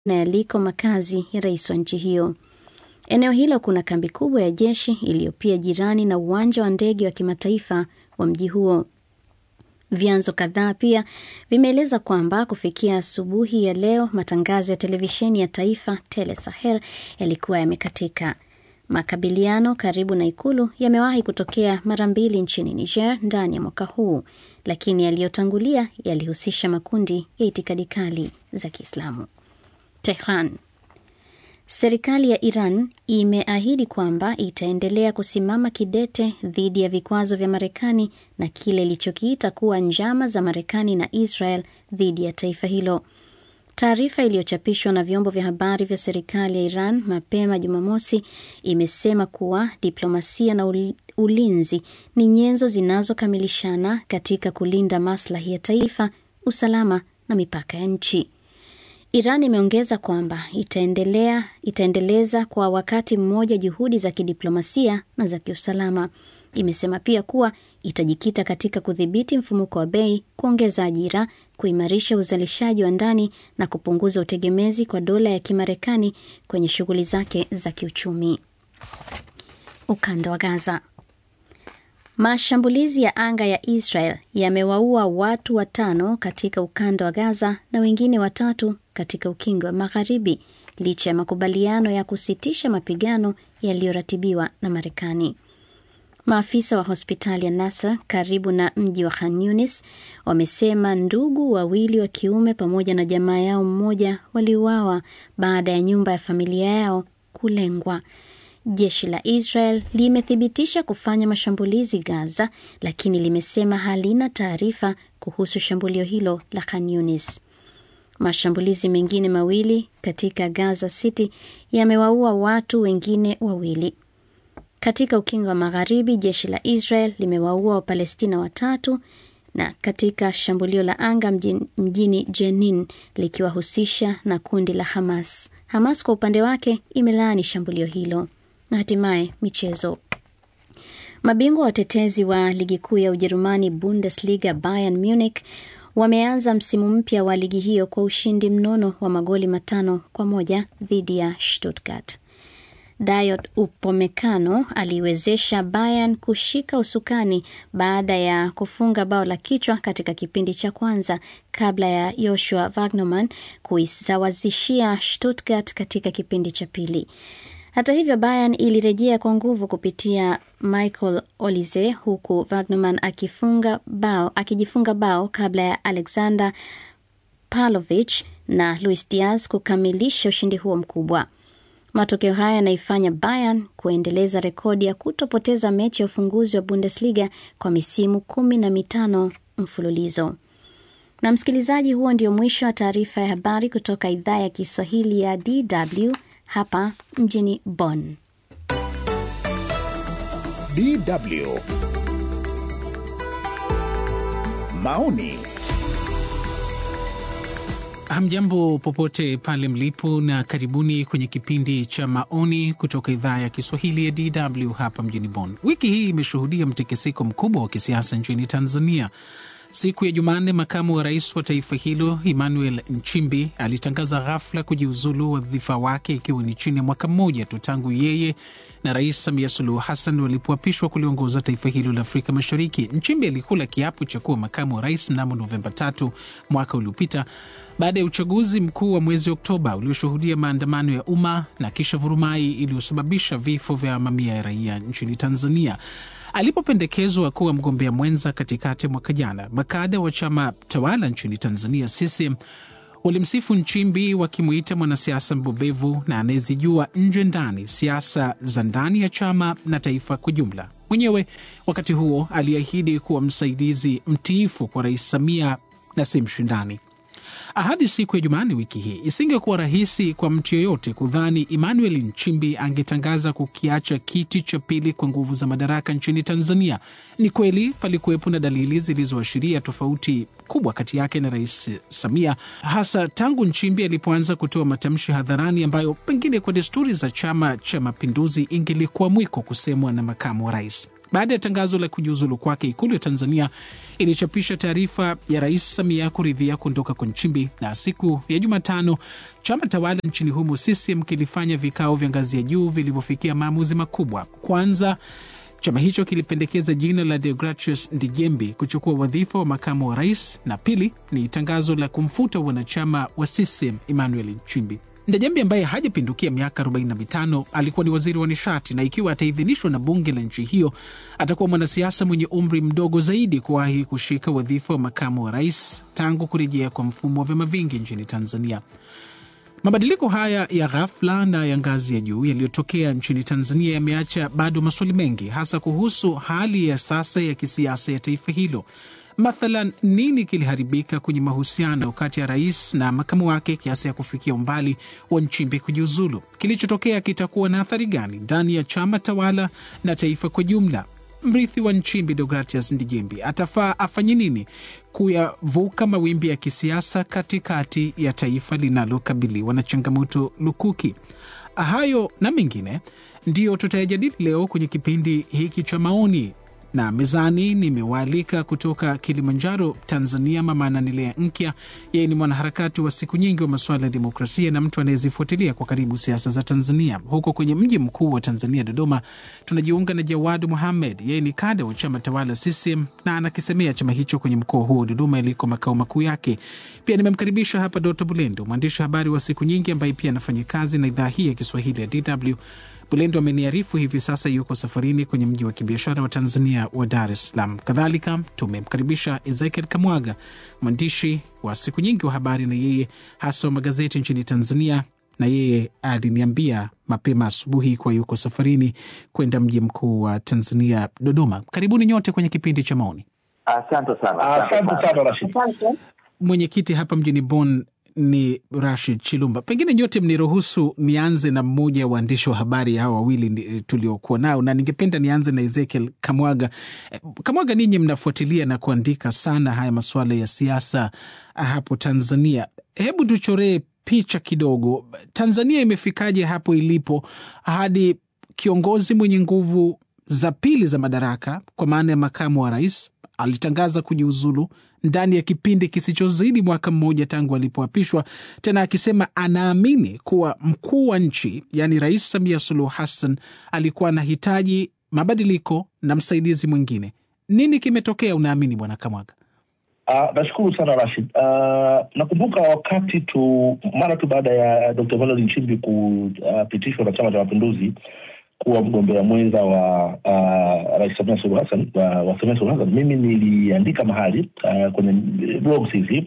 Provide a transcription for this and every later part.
na yaliko makazi ya rais wa nchi hiyo. Eneo hilo kuna kambi kubwa ya jeshi iliyo pia jirani na uwanja wa ndege wa kimataifa wa mji huo. Vyanzo kadhaa pia vimeeleza kwamba kufikia asubuhi ya leo matangazo ya televisheni ya taifa Tele Sahel yalikuwa yamekatika. Makabiliano karibu na ikulu yamewahi kutokea mara mbili nchini Niger ndani ya mwaka huu, lakini yaliyotangulia yalihusisha makundi ya itikadi kali za Kiislamu. Tehran. Serikali ya Iran imeahidi kwamba itaendelea kusimama kidete dhidi ya vikwazo vya Marekani na kile ilichokiita kuwa njama za Marekani na Israel dhidi ya taifa hilo. Taarifa iliyochapishwa na vyombo vya habari vya serikali ya Iran mapema Jumamosi imesema kuwa diplomasia na ulinzi ni nyenzo zinazokamilishana katika kulinda maslahi ya taifa, usalama na mipaka ya nchi. Iran imeongeza kwamba itaendelea itaendeleza kwa wakati mmoja juhudi za kidiplomasia na za kiusalama. Imesema pia kuwa itajikita katika kudhibiti mfumuko wa bei, kuongeza ajira, kuimarisha uzalishaji wa ndani na kupunguza utegemezi kwa dola ya Kimarekani kwenye shughuli zake za kiuchumi. Ukanda wa Gaza. Mashambulizi ya anga ya Israel yamewaua watu watano katika ukanda wa Gaza na wengine watatu katika ukingo wa Magharibi licha ya makubaliano ya kusitisha mapigano yaliyoratibiwa na Marekani. Maafisa wa hospitali ya Nasser karibu na mji wa Khan Yunis wamesema ndugu wawili wa kiume pamoja na jamaa yao mmoja waliuawa baada ya nyumba ya familia yao kulengwa. Jeshi la Israel limethibitisha kufanya mashambulizi Gaza, lakini limesema halina taarifa kuhusu shambulio hilo la Khan Yunis. Mashambulizi mengine mawili katika Gaza City yamewaua watu wengine wawili. Katika ukingo wa Magharibi, jeshi la Israel limewaua Wapalestina watatu na katika shambulio la anga mjini, mjini Jenin likiwahusisha na kundi la Hamas. Hamas kwa upande wake imelaani shambulio hilo. Na hatimaye michezo. Mabingwa watetezi wa ligi kuu ya Ujerumani Bundesliga Bayern Munich wameanza msimu mpya wa ligi hiyo kwa ushindi mnono wa magoli matano kwa moja dhidi ya Stuttgart. Dayot Upamecano aliwezesha Bayern kushika usukani baada ya kufunga bao la kichwa katika kipindi cha kwanza kabla ya Joshua Wagnerman kuisawazishia Stuttgart katika kipindi cha pili. Hata hivyo Bayern ilirejea kwa nguvu kupitia Michael Olise huku Wagnerman akifunga bao, akijifunga bao kabla ya Alexander Pavlovich na Luis Diaz kukamilisha ushindi huo mkubwa. Matokeo haya yanaifanya Bayern kuendeleza rekodi ya kutopoteza mechi ya ufunguzi wa Bundesliga kwa misimu kumi na mitano mfululizo. Na msikilizaji, huo ndio mwisho wa taarifa ya habari kutoka idhaa ya Kiswahili ya DW hapa mjini Bonn. DW maoni Hamjambo popote pale mlipo, na karibuni kwenye kipindi cha maoni kutoka idhaa ya Kiswahili ya DW hapa mjini Bonn. Wiki hii imeshuhudia mtikisiko mkubwa wa kisiasa nchini Tanzania. Siku ya Jumanne, makamu wa rais wa taifa hilo Emmanuel Nchimbi alitangaza ghafla kujiuzulu wadhifa wake, ikiwa ni chini ya mwaka mmoja tu tangu yeye na Rais Samia Suluhu Hassan walipoapishwa kuliongoza taifa hilo la Afrika Mashariki. Nchimbi alikula kiapo cha kuwa makamu wa rais mnamo Novemba tatu mwaka uliopita baada ya uchaguzi mkuu wa mwezi Oktoba ulioshuhudia maandamano ya umma na kisha vurumai iliyosababisha vifo vya mamia ya raia nchini Tanzania. Alipopendekezwa kuwa mgombea mwenza katikati ya mwaka jana, makada wa chama tawala nchini Tanzania CCM walimsifu Nchimbi wakimwita mwanasiasa mbobevu na anayezijua nje ndani siasa za ndani ya chama na taifa kwa jumla. Mwenyewe wakati huo aliahidi kuwa msaidizi mtiifu kwa Rais Samia na si mshindani. Ahadi siku ya Jumanne wiki hii isingekuwa rahisi kwa mtu yeyote kudhani Emmanuel Nchimbi angetangaza kukiacha kiti cha pili kwa nguvu za madaraka nchini Tanzania. Ni kweli palikuwepo na dalili zilizoashiria tofauti kubwa kati yake na Rais Samia, hasa tangu Nchimbi alipoanza kutoa matamshi hadharani ambayo pengine kwa desturi za Chama cha Mapinduzi ingelikuwa mwiko kusemwa na makamu wa rais. Baada ya tangazo la kujiuzulu kwake, ikulu ya Tanzania ilichapisha taarifa ya Rais Samia kuridhia kuondoka kwa Nchimbi, na siku ya Jumatano chama tawala nchini humo CCM kilifanya vikao vya ngazi ya juu vilivyofikia maamuzi makubwa. Kwanza, chama hicho kilipendekeza jina la Deogratius Ndijembi kuchukua wadhifa wa makamu wa rais, na pili ni tangazo la kumfuta wanachama wa CCM Emmanuel Nchimbi. Ndejembi ambaye hajapindukia miaka 45 alikuwa ni waziri wa nishati, na ikiwa ataidhinishwa na bunge la nchi hiyo atakuwa mwanasiasa mwenye umri mdogo zaidi kuwahi kushika wadhifa wa makamu wa rais tangu kurejea kwa mfumo wa vyama vingi nchini Tanzania. Mabadiliko haya ya ghafla na ya ngazi ya juu yaliyotokea nchini Tanzania yameacha bado maswali mengi, hasa kuhusu hali ya sasa ya kisiasa ya taifa hilo. Mathalan, nini kiliharibika kwenye mahusiano kati ya rais na makamu wake kiasi ya kufikia umbali wa Nchimbi kujiuzulu? Kilichotokea kitakuwa na athari gani ndani ya chama tawala na taifa kwa jumla? Mrithi wa Nchimbi, Deogratius Ndijembi, atafaa afanye nini kuyavuka mawimbi ya kisiasa katikati ya taifa linalokabiliwa na changamoto lukuki? Hayo na mengine ndiyo tutayajadili leo kwenye kipindi hiki cha Maoni na mezani nimewaalika kutoka Kilimanjaro, Tanzania, Mama Ananilea Nkya. Yeye ni mwanaharakati wa siku nyingi wa masuala ya demokrasia na mtu anayezifuatilia kwa karibu siasa za Tanzania. Huko kwenye mji mkuu wa Tanzania, Dodoma, tunajiunga na Jawad Muhamed. Yeye ni kada wa chama tawala CCM na anakisemea chama hicho kwenye mkoa huo Dodoma, iliko makao makuu yake. Pia nimemkaribisha hapa Doto Bulendo, mwandishi wa habari wa siku nyingi ambaye pia anafanya kazi na idhaa hii ya Kiswahili ya DW. Bulendo ameniarifu hivi sasa yuko safarini kwenye mji wa kibiashara wa Tanzania wa Dar es Salaam. Kadhalika tumemkaribisha Ezekiel Kamwaga, mwandishi wa siku nyingi wa habari na yeye hasa wa magazeti nchini Tanzania, na yeye aliniambia mapema asubuhi kuwa yuko safarini kwenda mji mkuu wa Tanzania, Dodoma. Karibuni nyote kwenye kipindi cha Maoni. Asante sana. Asante sana Rashid. Mwenyekiti hapa mjini Bonn ni Rashid Chilumba. Pengine nyote mniruhusu nianze na mmoja wa waandishi wa habari hawa wawili tuliokuwa nao, na ningependa nianze na Ezekiel Kamwaga. Kamwaga, ninyi mnafuatilia na kuandika sana haya masuala ya siasa hapo Tanzania. Hebu tuchoree picha kidogo, Tanzania imefikaje hapo ilipo hadi kiongozi mwenye nguvu za pili za madaraka kwa maana ya makamu wa rais alitangaza kujiuzulu ndani ya kipindi kisichozidi mwaka mmoja tangu alipoapishwa, tena akisema anaamini kuwa mkuu wa nchi yaani Rais Samia Suluhu Hassan alikuwa anahitaji mabadiliko na msaidizi mwingine. Nini kimetokea unaamini, Bwana Kamwaga? Uh, nashukuru sana Rashid. Uh, nakumbuka wakati tu mara tu baada ya Dr. Emmanuel Nchimbi kupitishwa uh, na Chama cha Mapinduzi kuwa mgombea mwenza wa uh, Rais Samia Suluhu Hassan wa, wa Samia Suluhu Hassan, mimi niliandika mahali uh, kwenye blogs hizi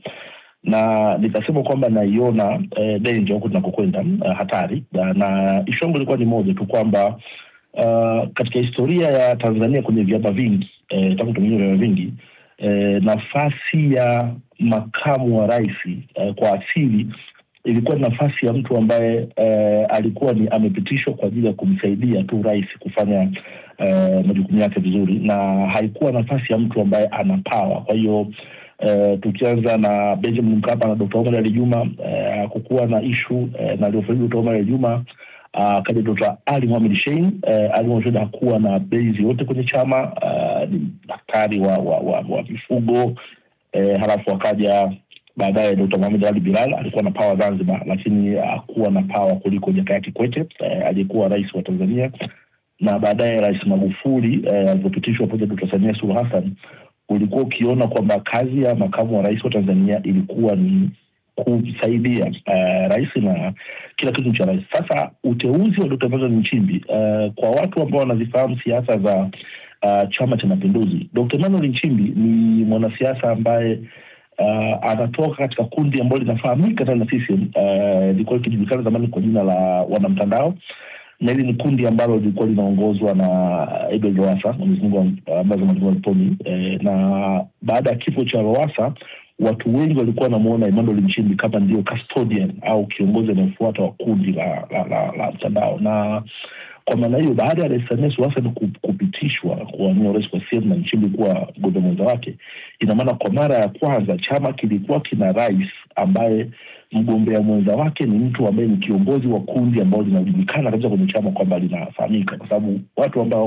na nikasema kwamba naiona uh, danger huku tunakokwenda uh, hatari uh, na ishu yangu ilikuwa ni moja tu kwamba uh, katika historia ya Tanzania kwenye vyama vingi uh, tangu tumengia vyama vingi uh, nafasi ya makamu wa rais uh, kwa asili ilikuwa ni nafasi ya mtu ambaye eh, alikuwa ni amepitishwa kwa ajili ya kumsaidia tu rais kufanya eh, majukumu yake vizuri, na haikuwa nafasi ya mtu ambaye ana pawa. Kwa hiyo eh, tukianza na Benjamin Mkapa na Dr. Omar Ali Juma eh, kukuwa na ishu eh, na aliofariki Dr. Omar Ali Juma akaja uh, Dr. Ali Mohamed Shein eh, Ali Mohamed Shein hakuwa na base yote kwenye chama uh, ni daktari wa, wa, wa, wa mifugo eh, halafu akaja baadaye Dr. Mohamed Ali Bilal alikuwa na pawa Zanzibar, lakini hakuwa na pawa kuliko Jakaya Kikwete eh, aliyekuwa rais wa Tanzania, na baadaye Rais Magufuli eh, alivyopitishwa pamoja Dr. Samia Suluhu Hassan, ulikuwa ukiona kwamba kazi ya makamu wa rais wa Tanzania ilikuwa ni kumsaidia uh, rais na kila kitu cha rais. Sasa uteuzi wa Dr. Emmanuel Nchimbi uh, kwa watu ambao wanazifahamu siasa za uh, Chama cha Mapinduzi, Dr. Emmanuel Nchimbi ni mwanasiasa ambaye uh, anatoka katika kundi ambalo linafahamika sana na CCM lilikuwa uh, likijulikana zamani kwa jina la wanamtandao, na hili ni kundi ambalo lilikuwa linaongozwa na Edward Lowassa, Mwenyezi Mungu ambaye aliponi eh, na baada ya kifo cha Lowassa watu wengi walikuwa wanamuona Emmanuel Nchimbi kama ndio custodian au kiongozi anayefuata wa kundi la, la, la, la mtandao na kwa maana hiyo baada ya Rais Samia Suluhu Hassan kupitishwa kuwania urais kwa CCM na Nchimbi kuwa mgombea mwenza wake, ina maana kwa mara ya kwanza chama kilikuwa kina rais ambaye mgombea mwenza wake ni mtu ambaye ni kiongozi wa kundi ambao linajulikana kabisa kwenye chama kwamba linafahamika, kwa sababu watu ambao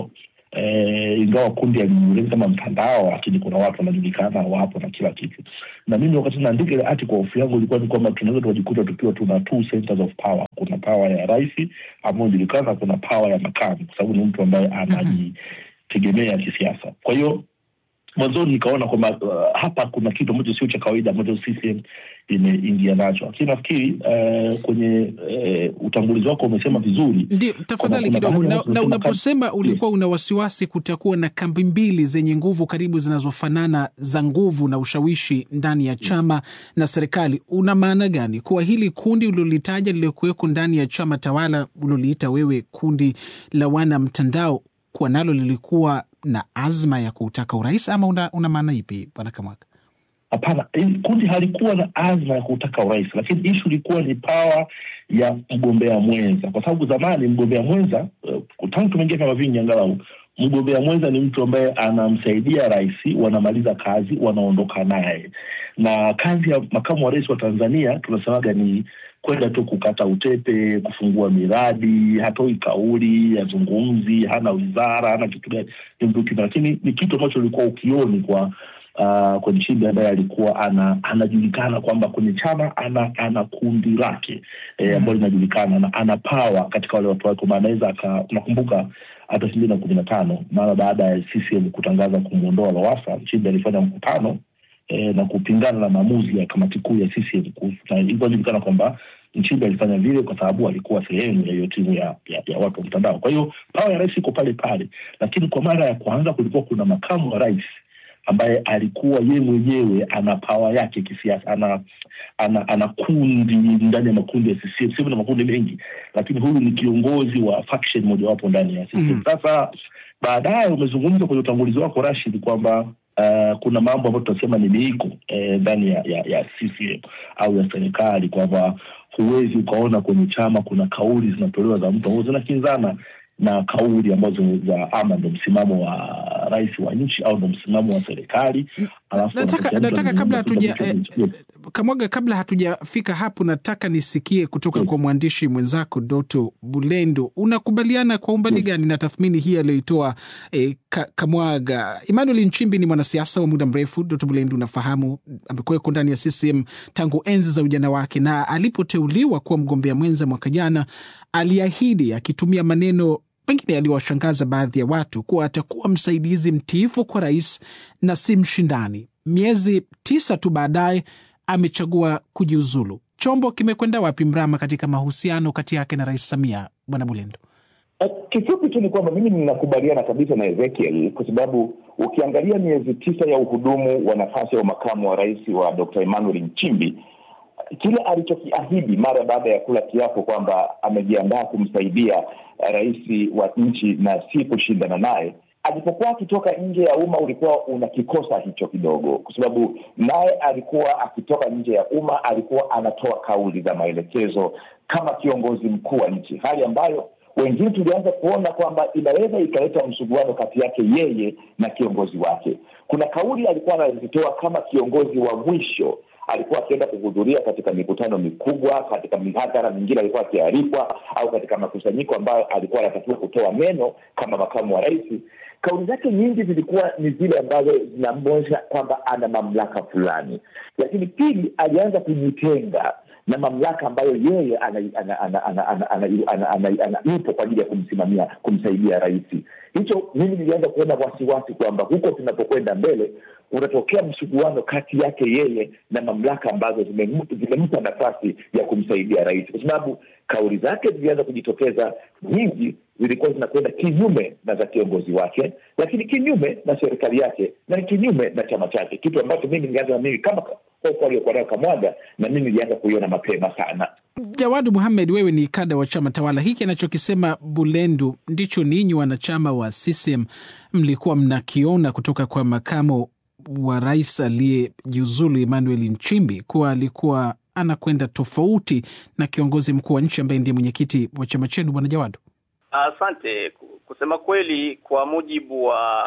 eh, ingawa kundi alijulikana kama mtandao, lakini kuna watu wanajulikana wapo na kila kitu. Na mimi wakati naandika ile article, hofu yangu ilikuwa ni kwamba tunaweza tukajikuta tukiwa tuna two centers of power. Kuna power ya rais ambayo inajulikana, kuna power ya makamu, kwa sababu ni mtu ambaye anajitegemea kisiasa. Kwa hiyo mwanzoni nikaona kwamba uh, hapa kuna kitu ambacho sio cha kawaida ambacho CCM imeingia nacho, lakini nafikiri uh, kwenye uh, utangulizi wako umesema vizuri. Ndio, tafadhali kuna kidogo. baadhi ya Na, watu na wanasema unaposema kam- ulikuwa una wasiwasi kutakuwa na kambi mbili zenye nguvu karibu zinazofanana za nguvu na ushawishi ndani ya chama na serikali, una maana gani? Kuwa hili kundi ulilolitaja liliokuweko ndani ya chama tawala uliloliita wewe kundi la wana mtandao, kuwa nalo lilikuwa na azma ya kutaka urais, ama una, una maana ipi, bwana Kamwaka? Hapana, hili kundi halikuwa na azma ya kutaka urais, lakini ishu ilikuwa ni pawa ya mgombea mwenza, kwa sababu zamani mgombea mwenza uh, tangu tumeingia vyama vingi, angalau mgombea mwenza ni mtu ambaye anamsaidia rais, wanamaliza kazi, wanaondoka naye. Na kazi ya makamu wa rais wa Tanzania tunasemaga ni kwenda tu kukata utepe, kufungua miradi, hatoi kauli, hazungumzi, hana wizara, hana kitu gani, ni mtu kina, lakini ni kitu ambacho ulikuwa ukioni kwa uh, kwenye Nchimbi ambaye alikuwa ana, anajulikana kwamba kwenye chama ana ana kundi lake eh, ambalo linajulikana na ana power katika wale watu wake, kwa maana anaweza aka, unakumbuka hata elfu mbili na kumi na tano mara baada ya CCM kutangaza kumwondoa Lowassa, Nchimbi alifanya mkutano eh, na kupingana na maamuzi ya kamati kuu ya CCM kuhusu- na ilikuwa inajulikana kwamba Nchimbi alifanya vile kwa sababu alikuwa sehemu ya hiyo timu ya, ya, ya watu wa mtandao. Kwa hiyo pawa ya rais iko pale pale, lakini kwa mara ya kwanza kulikuwa kuna makamu wa rais ambaye alikuwa ye mwenyewe ana pawa yake kisiasa, ana ana, ana kundi ndani ya makundi ya CCM. CCM na makundi mengi, lakini huyu ni kiongozi wa faction mojawapo ndani ya CCM. Mhm. Sasa baadaye umezungumza kwenye utangulizi wako Rashid kwamba uh, kuna mambo ambayo tunasema ni miiko eh, ndani ya, ya, ya CCM au ya serikali kwamba huwezi ukaona kwenye chama kuna kauli zinatolewa za mtu ambazo zinakinzana na kauli ambazo za ama ndo msimamo wa rais wa nchi au ndo msimamo wa serikali. Alafu nataka, wanatokea mtu nataka kabla anazungumza hatuja kitu eh, ambacho- Kamwaga, kabla hatujafika hapo, nataka nisikie kutoka Mm. kwa mwandishi mwenzako Doto Bulendo, unakubaliana kwa umbali gani na tathmini hii aliyoitoa eh, Ka- Kamwaga? Emmanuel Nchimbi ni mwanasiasa wa muda mrefu. Doto Bulendo, unafahamu amekuweko ndani ya CCM tangu enzi za ujana wake, na alipoteuliwa kuwa mgombea mwenza mwaka jana aliahidi akitumia maneno pengine yaliwashangaza baadhi ya watu kuwa atakuwa msaidizi mtiifu kwa rais na si mshindani. Miezi tisa tu baadaye amechagua kujiuzulu. Chombo kimekwenda wapi mrama katika mahusiano kati yake na Rais Samia, Bwana Bulendo? Eh, Kifupi tu ni kwamba mimi ninakubaliana kabisa na Ezekiel kwa sababu ukiangalia miezi tisa ya uhudumu wa nafasi ya makamu wa rais wa Dr. Emmanuel Nchimbi, kile alichokiahidi mara baada ya kula kiapo kwamba amejiandaa kumsaidia eh, rais wa nchi na si kushindana naye, alipokuwa akitoka nje ya umma ulikuwa unakikosa hicho kidogo, kwa sababu naye alikuwa akitoka nje ya umma, alikuwa anatoa kauli za maelekezo kama kiongozi mkuu wa nchi, hali ambayo wengine tulianza kuona kwamba inaweza ikaleta msuguano kati yake yeye na kiongozi wake. Kuna kauli alikuwa anazitoa kama kiongozi wa mwisho, alikuwa akienda kuhudhuria katika mikutano mikubwa, katika mihadhara mingine alikuwa akialikwa, au katika makusanyiko ambayo alikuwa anatakiwa kutoa neno kama makamu wa rais. Kauli zake nyingi zilikuwa ni zile ambazo zinamwonyesha kwamba ana mamlaka fulani, lakini pili, alianza kujitenga na mamlaka ambayo yeye ana- ana- ana- ana- ana- ana- ana- ana- ana- yupo kwa ajili ya kumsimamia kumsaidia rais. Hicho mimi nilianza kuona wasiwasi kwamba huko tunapokwenda mbele unatokea msuguano kati yake yeye na mamlaka ambazo zimem- zimempa nafasi ya kumsaidia rais, kwa sababu kauli zake zilianza kujitokeza nyingi, zilikuwa zinakwenda kinyume na za kiongozi wake, lakini kinyume na serikali yake na kinyume na chama chake, kitu ambacho mimi nilianza na mimi kama hofu aliyokuwa nayo Kamwaga, na mimi nilianza kuiona mapema sana. Jawadu Muhamed, wewe ni kada wa chama tawala. Hiki anachokisema Bulendu ndicho ninyi wanachama wa CCM mlikuwa mnakiona kutoka kwa makamo wa rais aliyejiuzulu Emmanuel Nchimbi, kuwa alikuwa anakwenda tofauti na kiongozi mkuu wa nchi ambaye ndiye mwenyekiti wa chama chenu, bwana Jawadu. Asante. Kusema kweli, kwa mujibu wa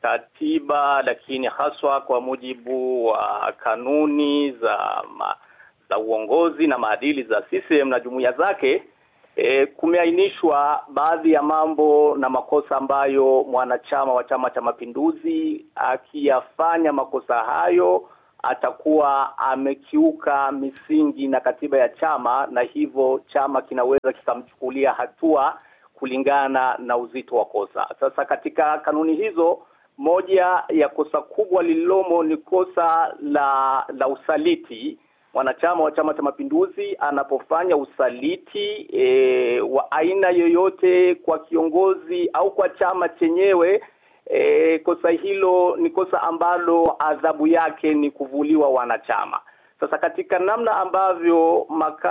katiba, lakini haswa kwa mujibu wa kanuni za ma, za uongozi na maadili za CCM na jumuiya zake, E, kumeainishwa baadhi ya mambo na makosa ambayo mwanachama wa Chama cha Mapinduzi akiyafanya makosa hayo atakuwa amekiuka misingi na katiba ya chama, na hivyo chama kinaweza kikamchukulia hatua kulingana na uzito wa kosa. Sasa katika kanuni hizo, moja ya kosa kubwa lililomo ni kosa la la usaliti mwanachama wa Chama cha Mapinduzi anapofanya usaliti e, wa aina yoyote kwa kiongozi au kwa chama chenyewe e, kosa hilo ni kosa ambalo adhabu yake ni kuvuliwa wanachama. Sasa katika namna ambavyo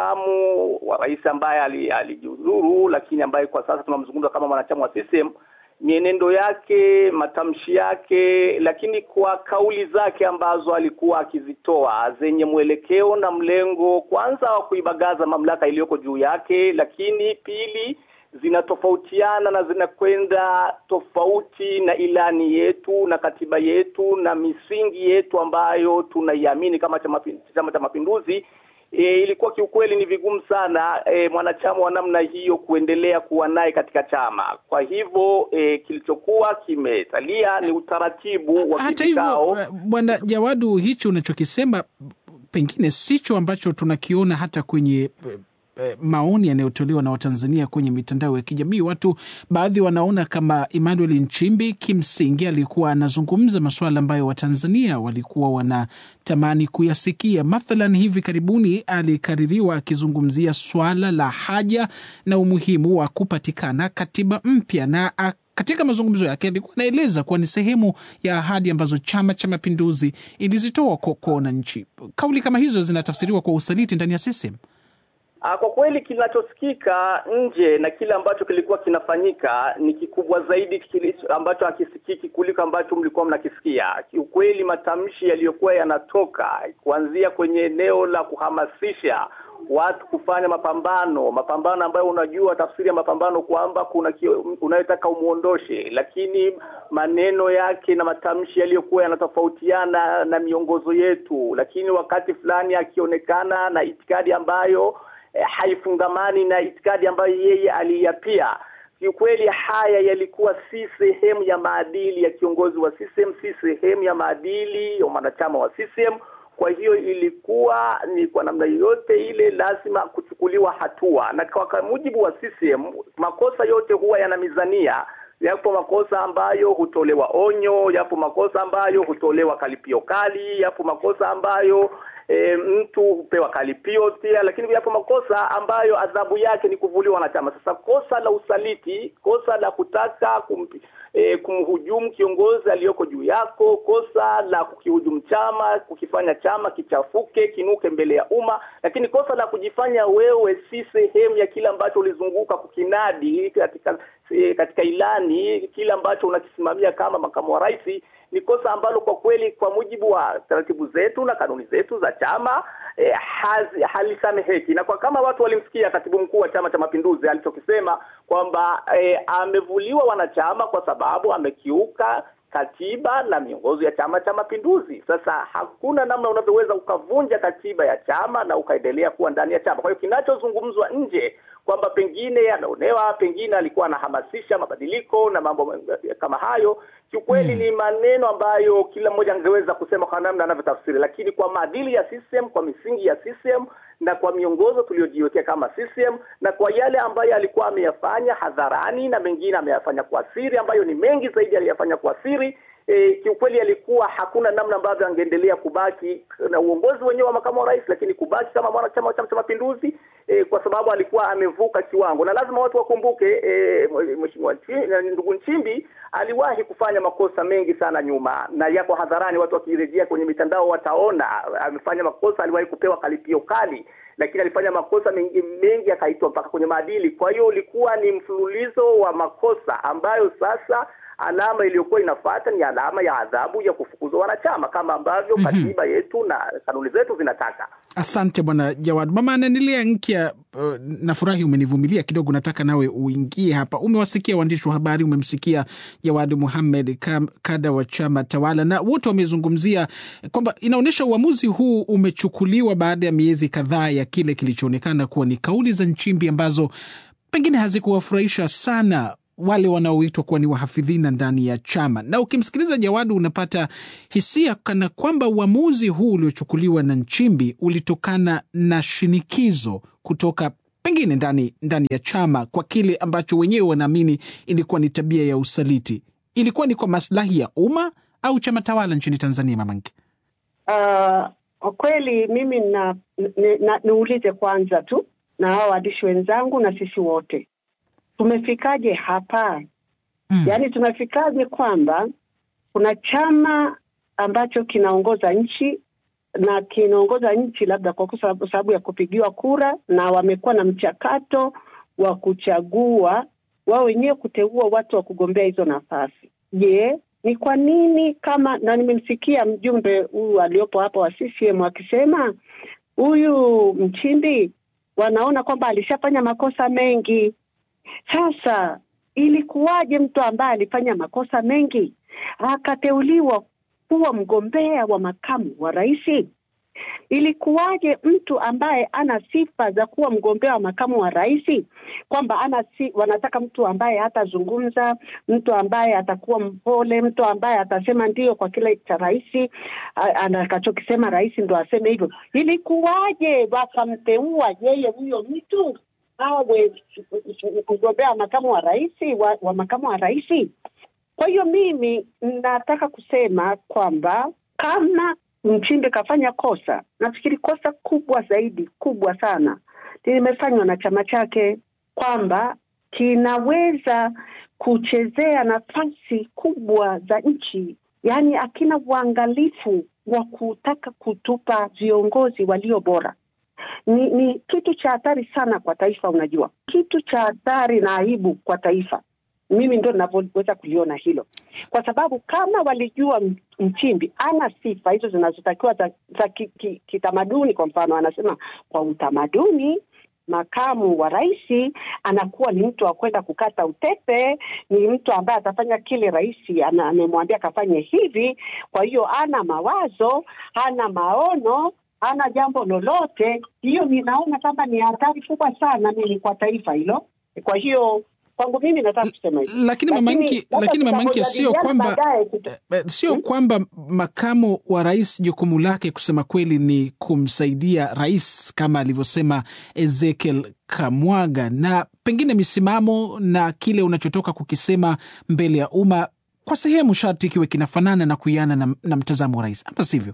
makamu wa rais ambaye alijiuzuru, ali lakini ambaye kwa sasa tunamzungumza kama mwanachama wa CCM mienendo yake, matamshi yake, lakini kwa kauli zake ambazo alikuwa akizitoa zenye mwelekeo na mlengo, kwanza wa kuibagaza mamlaka iliyoko juu yake, lakini pili zinatofautiana na zinakwenda tofauti na ilani yetu na katiba yetu na misingi yetu ambayo tunaiamini kama Chama cha Mapinduzi. E, ilikuwa kiukweli ni vigumu sana e, mwanachama wa namna hiyo kuendelea kuwa naye katika chama. Kwa hivyo e, kilichokuwa kimesalia ni utaratibu wa Hata hivyo, kikao. Bwana Jawadu, hicho unachokisema pengine sicho ambacho tunakiona hata kwenye eh, eh, maoni yanayotolewa na Watanzania kwenye mitandao ya kijamii. Watu baadhi wanaona kama Emmanuel Nchimbi kimsingi alikuwa anazungumza masuala ambayo Watanzania walikuwa wanatamani kuyasikia. Mathalan, hivi karibuni alikaririwa akizungumzia swala la haja na umuhimu wa kupatikana katiba mpya na a- katika mazungumzo yake alikuwa anaeleza kuwa ni sehemu ya ahadi ambazo Chama cha Mapinduzi ilizitoa kwa kwa wananchi. Kauli kama hizo zinatafsiriwa kwa usaliti ndani ya CCM. Ah, Kwa kweli kinachosikika nje na kile ambacho kilikuwa kinafanyika ni kikubwa zaidi kile ambacho hakisikiki kuliko ambacho mlikuwa mnakisikia. Kiukweli matamshi yaliyokuwa yanatoka kuanzia kwenye eneo la kuhamasisha watu kufanya mapambano, mapambano ambayo unajua tafsiri ya mapambano kwamba kuna kio- unayetaka umuondoshe, lakini maneno yake na matamshi yaliyokuwa yanatofautiana na miongozo yetu, lakini wakati fulani akionekana na itikadi ambayo eh, haifungamani na itikadi ambayo yeye aliyapia. Kiukweli haya yalikuwa si sehemu ya maadili ya kiongozi wa CCM, si sehemu ya maadili ya mwanachama wa CCM. Kwa hiyo ilikuwa ni kwa namna yoyote ile lazima kuchukuliwa hatua, na kwa kwa mujibu wa CCM makosa yote huwa yana mizania. Yapo makosa ambayo hutolewa onyo, yapo makosa ambayo hutolewa kalipio kali, yapo makosa ambayo e, mtu hupewa kalipio pia, lakini yapo makosa ambayo adhabu yake ni kuvuliwa wanachama. Sasa kosa la usaliti, kosa la kutaka kumpi, e, kumhujumu kiongozi aliyoko juu yako, kosa la kukihujumu chama, kukifanya chama kichafuke, kinuke mbele ya umma, lakini kosa la kujifanya wewe si sehemu ya kile ambacho ulizunguka kukinadi katika e, katika ilani, kile ambacho unakisimamia kama makamu wa rais ni kosa ambalo kwa kweli kwa mujibu wa taratibu zetu na kanuni zetu za chama eh, hazi- halisameheki. Na kwa kama watu walimsikia katibu mkuu wa Chama cha Mapinduzi alichokisema kwamba eh, amevuliwa wanachama kwa sababu amekiuka katiba na miongozo ya Chama cha Mapinduzi. Sasa hakuna namna unavyoweza ukavunja katiba ya chama na ukaendelea kuwa ndani ya chama. Kwa hiyo kinachozungumzwa nje kwamba pengine anaonewa, pengine alikuwa anahamasisha mabadiliko na mambo kama hayo, kiukweli ni maneno ambayo kila mmoja angeweza kusema kwa namna anavyotafsiri, lakini kwa maadili ya CCM, kwa misingi ya CCM na kwa miongozo tuliyojiwekea kama CCM na kwa yale ambayo alikuwa ameyafanya hadharani na mengine ameyafanya kwa siri, ambayo ni mengi zaidi aliyafanya kwa siri. E, kiukweli alikuwa hakuna namna ambavyo angeendelea kubaki na uongozi wenyewe wa makamu wa rais, lakini kubaki kama mwanachama wa Chama cha Mapinduzi e, kwa sababu alikuwa amevuka kiwango, na lazima watu wakumbuke e, mheshimiwa Nchi- ndugu Nchimbi aliwahi kufanya makosa mengi sana nyuma, na yako hadharani. Watu wakirejea kwenye mitandao wataona amefanya makosa, aliwahi kupewa kalipio kali lakini alifanya makosa mengi mengi akaitwa mpaka kwenye maadili. Kwa hiyo ulikuwa ni mfululizo wa makosa ambayo sasa alama iliyokuwa inafuata ni alama ya adhabu ya kufukuzwa wanachama kama ambavyo katiba yetu na kanuni zetu zinataka. Asante bwana Jawad. Mama anaendelea Nkya. Uh, nafurahi umenivumilia kidogo, nataka nawe uingie hapa. Umewasikia waandishi wa habari, umemsikia Jawad Muhamed kam- kada wa chama tawala, na wote wamezungumzia kwamba inaonyesha uamuzi huu umechukuliwa baada ya miezi kadhaa ya kile kilichoonekana kuwa ni kauli za Nchimbi ambazo pengine hazikuwafurahisha sana wale wanaoitwa kuwa ni wahafidhina ndani ya chama, na ukimsikiliza Jawadu unapata hisia kana kwamba uamuzi huu uliochukuliwa na Nchimbi ulitokana na shinikizo kutoka pengine ndani ndani ya chama kwa kile ambacho wenyewe wanaamini ilikuwa ni tabia ya usaliti. Ilikuwa ni kwa maslahi ya umma au chama tawala nchini Tanzania, Mamanke? Uh, kwa kweli mimi na, ni- na, niulize kwanza tu na hao waandishi wenzangu na sisi wote tumefikaje hapa? Mm. Yaani tumefikaje kwamba kuna chama ambacho kinaongoza nchi na kinaongoza nchi labda kwa sababu sababu ya kupigiwa kura, na wamekuwa na mchakato wa kuchagua wao wenyewe kuteua watu wa kugombea hizo nafasi. Je, ni kwa nini kama na nimemsikia mjumbe huyu aliopo hapa wa CCM akisema huyu Mchimbi wanaona kwamba alishafanya makosa mengi. Sasa ilikuwaje mtu ambaye alifanya makosa mengi akateuliwa kuwa mgombea wa makamu wa rais? Ilikuwaje mtu ambaye ana sifa za kuwa mgombea wa makamu wa rais, kwamba ana si, wanataka mtu ambaye hatazungumza, mtu ambaye atakuwa mpole, mtu ambaye atasema ndio kwa kile cha rais atakachokisema rais ndo aseme hivyo. Ilikuwaje wakamteua yeye huyo mtu awe mgombea wa makamu wa rais wa, wa makamu wa rais? Kwa hiyo mimi nataka kusema kwamba kama Nchimbi kafanya kosa, nafikiri kosa kubwa zaidi, kubwa sana limefanywa na chama chake, kwamba kinaweza kuchezea nafasi kubwa za nchi, yaani akina uangalifu wa kutaka kutupa viongozi walio bora ni, ni kitu cha hatari sana kwa taifa. Unajua, kitu cha hatari na aibu kwa taifa. Mimi ndo ninavyoweza kuliona hilo, kwa sababu kama walijua Nchimbi ana sifa hizo zinazotakiwa za, za kitamaduni ki, ki, kwa mfano anasema kwa utamaduni makamu wa rais anakuwa ni mtu wa kwenda kukata utepe, ni mtu ambaye atafanya kile rais amemwambia akafanye hivi. Kwa hiyo ana mawazo, ana maono hana jambo lolote. Hiyo ninaona kama ni hatari kubwa sana mimi kwa taifa hilo. Kwa hiyo kwangu mimi nataka kusema hivyo, lakini mamanki, lakini mamanki, sio kwamba sio hmm, kwamba makamu wa rais jukumu lake kusema kweli ni kumsaidia rais kama alivyosema Ezekiel Kamwaga, na pengine misimamo na kile unachotoka kukisema mbele ya umma kwa sehemu sharti kiwe kinafanana na kuiana na, na mtazamo wa rais, ama sivyo?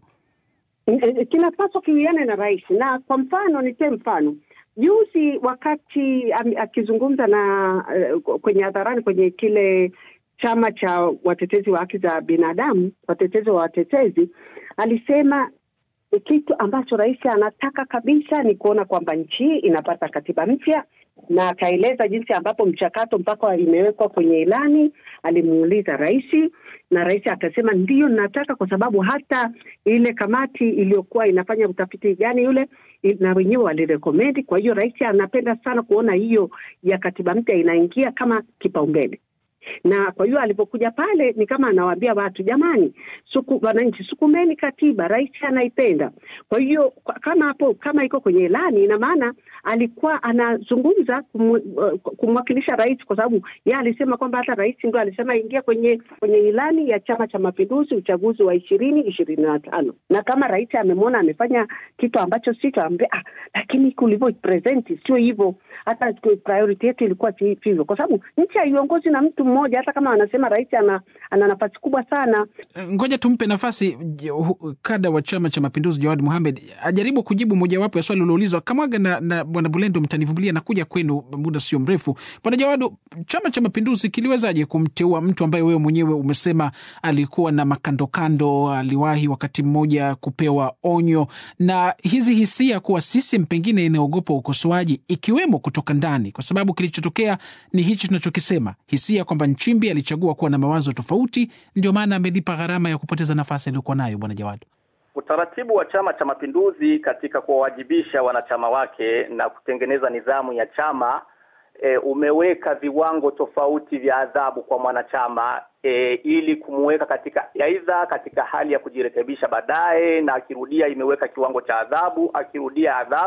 kinapaswa kiwiane na rais. Na kwa mfano nitoe mfano juzi, wakati akizungumza na uh, kwenye hadharani kwenye kile chama cha watetezi wa haki za binadamu, watetezi wa watetezi, alisema kitu ambacho rais anataka kabisa ni kuona kwamba nchi hii inapata katiba mpya, na akaeleza jinsi ambapo mchakato mpaka imewekwa kwenye ilani. Alimuuliza rais na rais akasema ndiyo, nataka kwa sababu hata ile kamati iliyokuwa inafanya utafiti gani yule na wenyewe walirekomendi. Kwa hiyo rais anapenda sana kuona hiyo ya katiba mpya inaingia kama kipaumbele na kwa hiyo alipokuja pale ni kama anawaambia watu jamani, suku wananchi, sukumeni katiba, rais anaipenda. Kwa hiyo kama hapo kama iko kwenye ilani, ina maana alikuwa anazungumza kumwakilisha rais, kwa sababu yeye alisema kwamba hata rais ndio alisema ingia kwenye kwenye ilani ya Chama cha Mapinduzi uchaguzi wa ishirini ishirini na tano na kama rais amemwona amefanya kitu ambacho sicho, ambe ah, lakini kulivyo present sio hivyo, hata priority yetu ilikuwa si hivyo, kwa sababu nchi haiongozi na mtu mmoja hata kama wanasema rais ana, ana nafasi kubwa sana. Ngoja tumpe nafasi kada wa Chama cha Mapinduzi Jawad Muhamed ajaribu kujibu mojawapo ya swali ulioulizwa. Kamwaga na, na bwana Bulendo, mtanivumilia na kuja kwenu muda sio mrefu. Bwana Jawad, Chama cha Mapinduzi kiliwezaje kumteua mtu ambaye wewe mwenyewe umesema alikuwa na makandokando, aliwahi wakati mmoja kupewa onyo, na hizi hisia kuwa CCM pengine inaogopa ukosoaji ikiwemo kutoka ndani, kwa sababu kilichotokea ni hichi tunachokisema, hisia kwamba Nchimbi alichagua kuwa na mawazo tofauti, ndio maana amelipa gharama ya kupoteza nafasi aliyokuwa nayo. Bwana Jawad, utaratibu wa Chama cha Mapinduzi katika kuwawajibisha wanachama wake na kutengeneza nidhamu ya chama e, umeweka viwango tofauti vya adhabu kwa mwanachama e, ili kumuweka katika aidha katika hali ya kujirekebisha baadaye, na akirudia imeweka kiwango cha adhabu, akirudia adhabu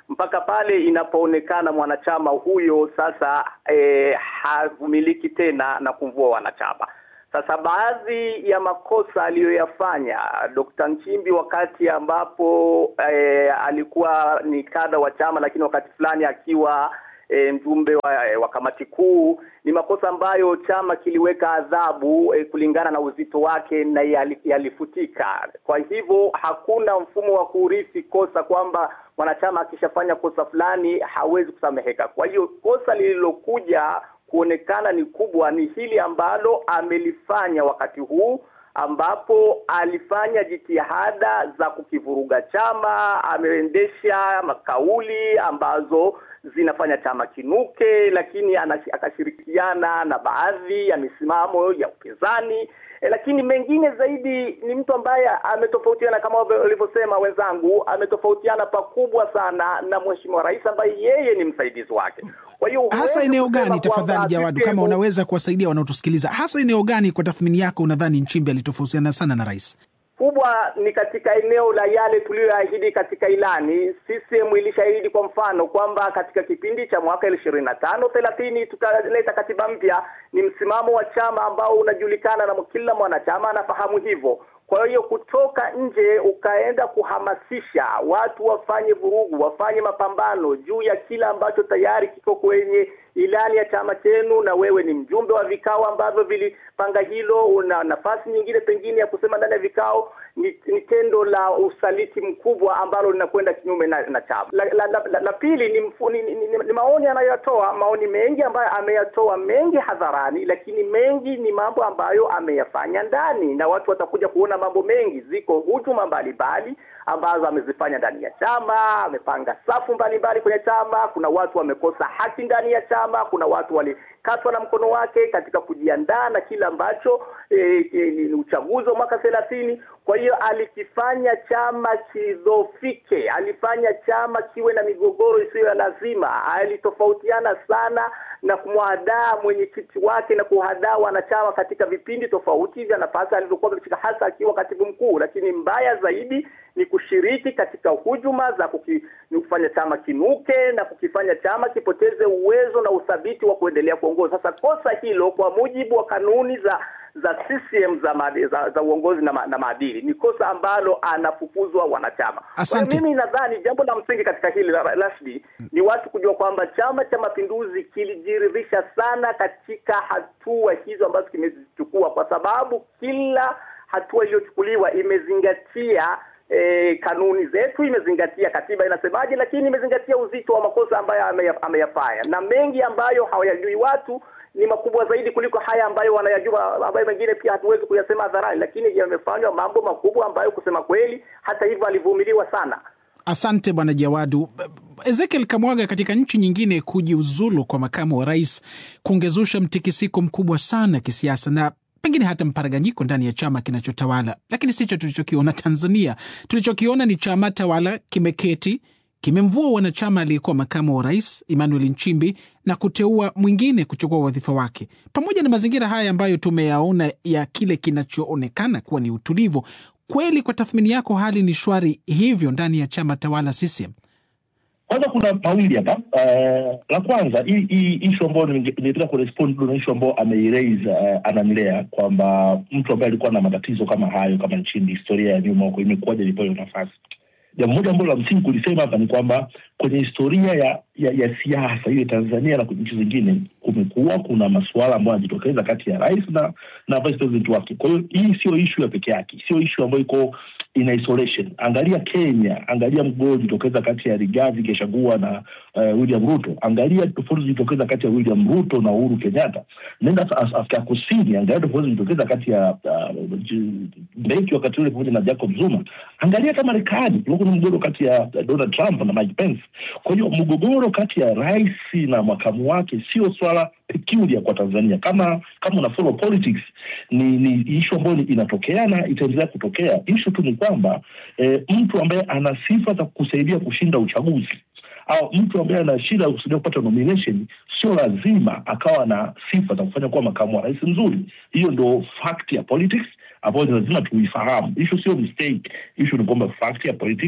mpaka pale inapoonekana mwanachama huyo sasa eh, havumiliki tena na kumvua wanachama. Sasa baadhi ya makosa aliyoyafanya Dr. Nchimbi wakati ambapo eh, alikuwa ni kada wa chama, lakini wakati fulani akiwa e, mjumbe wa, wa kamati kuu ni makosa ambayo chama kiliweka adhabu e, kulingana na uzito wake na yali, yalifutika. Kwa hivyo hakuna mfumo wa kurithi kosa kwamba mwanachama akishafanya kosa fulani hawezi kusameheka. Kwa hiyo kosa lililokuja kuonekana ni kubwa ni hili ambalo amelifanya wakati huu ambapo alifanya jitihada za kukivuruga chama, ameendesha makauli ambazo zinafanya chama kinuke, lakini akashirikiana na baadhi ya misimamo ya upinzani. E, lakini mengine zaidi ni mtu ambaye ametofautiana kama walivyosema wenzangu, ametofautiana pakubwa sana na mheshimiwa rais ambaye yeye ni msaidizi wake. Kwa hiyo hasa eneo gani, tafadhali Jawadu, kama unaweza kuwasaidia wanaotusikiliza, hasa eneo gani kwa tathmini yako unadhani Nchimbi alitofautiana sana na rais? kubwa ni katika eneo la yale tuliyoahidi katika ilani. CCM ilishaahidi kwa mfano kwamba katika kipindi cha mwaka ishirini na tano thelathini tutaleta katiba mpya. Ni msimamo wa chama ambao unajulikana na kila mwanachama anafahamu hivyo. Kwa hiyo kutoka nje ukaenda kuhamasisha watu wafanye vurugu, wafanye mapambano juu ya kila ambacho tayari kiko kwenye ilani ya chama chenu, na wewe ni mjumbe wa vikao ambavyo vilipanga hilo, una nafasi nyingine pengine ya kusema ndani ya vikao, ni, ni tendo la usaliti mkubwa ambalo linakwenda kinyume na, na chama. La, la, la, la, la pili ni, mfu, ni, ni, ni, ni maoni anayoyatoa, maoni mengi ambayo ameyatoa mengi hadharani, lakini mengi ni mambo ambayo ameyafanya ndani, na watu watakuja kuona mambo mengi. Ziko hujuma mbalimbali ambazo amezifanya ndani ya chama, amepanga safu mbalimbali kwenye chama. Kuna watu wamekosa haki ndani ya chama, kuna watu walikatwa na mkono wake katika kujiandaa na kile ambacho e, e, ni uchaguzi wa mwaka thelathini. Kwa hiyo alikifanya chama kidhofike, alifanya chama kiwe na migogoro isiyo ya lazima, alitofautiana sana na kumwadaa mwenyekiti wake na kuhadaa wanachama katika vipindi tofauti vya nafasi alizokuwa ameshika, hasa akiwa katibu mkuu. Lakini mbaya zaidi ni kushiriki katika hujuma za kuki, ni kufanya chama kinuke na kukifanya chama kipoteze uwezo na uthabiti wa kuendelea kuongoza. Sasa kosa hilo kwa mujibu wa kanuni za za CCM za, maadili, za, za uongozi na, ma, na maadili ni kosa ambalo anafukuzwa wanachama. Asante. Mimi nadhani jambo la msingi katika hili Rashidi ni watu kujua kwamba Chama cha Mapinduzi kilijiridhisha sana katika hatua hizo ambazo kimezichukua, kwa sababu kila hatua iliyochukuliwa imezingatia E, kanuni zetu, imezingatia katiba inasemaje, lakini imezingatia uzito wa makosa ambayo ameyafanya, na mengi ambayo hawayajui watu ni makubwa zaidi kuliko haya ambayo wanayajua, ambayo mengine pia hatuwezi kuyasema hadharani, lakini yamefanywa mambo makubwa ambayo kusema kweli, hata hivyo alivumiliwa sana. Asante bwana Jawadu. Ezekiel Kamwaga, katika nchi nyingine kujiuzulu kwa makamu wa rais kungezusha mtikisiko mkubwa sana kisiasa na pengine hata mparaganyiko ndani ya chama kinachotawala, lakini sicho tulichokiona Tanzania. Tulichokiona ni chama tawala kimeketi, kimemvua wanachama aliyekuwa makamu wa rais Emmanuel Nchimbi na kuteua mwingine kuchukua wadhifa wake. Pamoja na mazingira haya ambayo tumeyaona ya kile kinachoonekana kuwa ni utulivu, kweli kwa tathmini yako hali ni shwari hivyo ndani ya chama tawala CCM? Kwanza kuna mawili hapa. Uh, la kwanza hii hii ishu ambayo nilitaka kurespond na ishu ambayo ameiraise uh, ananilea kwamba mtu ambaye alikuwa na matatizo kama hayo kama Nchimbi, historia ya nyuma huko imekuwaje alipewa hiyo nafasi. Jambo moja ambalo la msingi kulisema hapa ni kwamba kwenye historia ya ya, ya siasa iwe Tanzania na nchi zingine, kumekuwa kuna masuala ambayo yanajitokeza kati ya rais na na vice president wake. Kwa hiyo hii sio ishu ya peke yake, sio ishu ambayo iko in isolation. Angalia Kenya, angalia mgogoro ulijitokeza kati ya Rigathi Gachagua na uh, William Ruto, angalia tofauti zilitokeza kati ya William Ruto na Uhuru Kenyatta. Nenda Afrika ya Kusini, angalia tofauti zilitokeza kati ya uh, Mbeki wakati ule pamoja na Jacob Zuma. Angalia hata Marekani, kulikuwa kuna mgogoro kati ya Donald Trump na Mike Pence. Kwa hiyo mgogoro kati ya rais na makamu wake sio swala peculiar kwa Tanzania. Kama kama una follow politics, ni ni issue ambayo inatokea na itaendelea kutokea. Issue tu ni kwamba e, mtu ambaye ana sifa za kusaidia kushinda uchaguzi au mtu ambaye ana shida ya kusaidia kupata nomination sio lazima akawa na sifa za kufanya kuwa makamu wa rais mzuri. Hiyo ndo fact ya politics ambayo ni lazima tuifahamu. Issue sio mistake, issue ni kwamba fact ya politics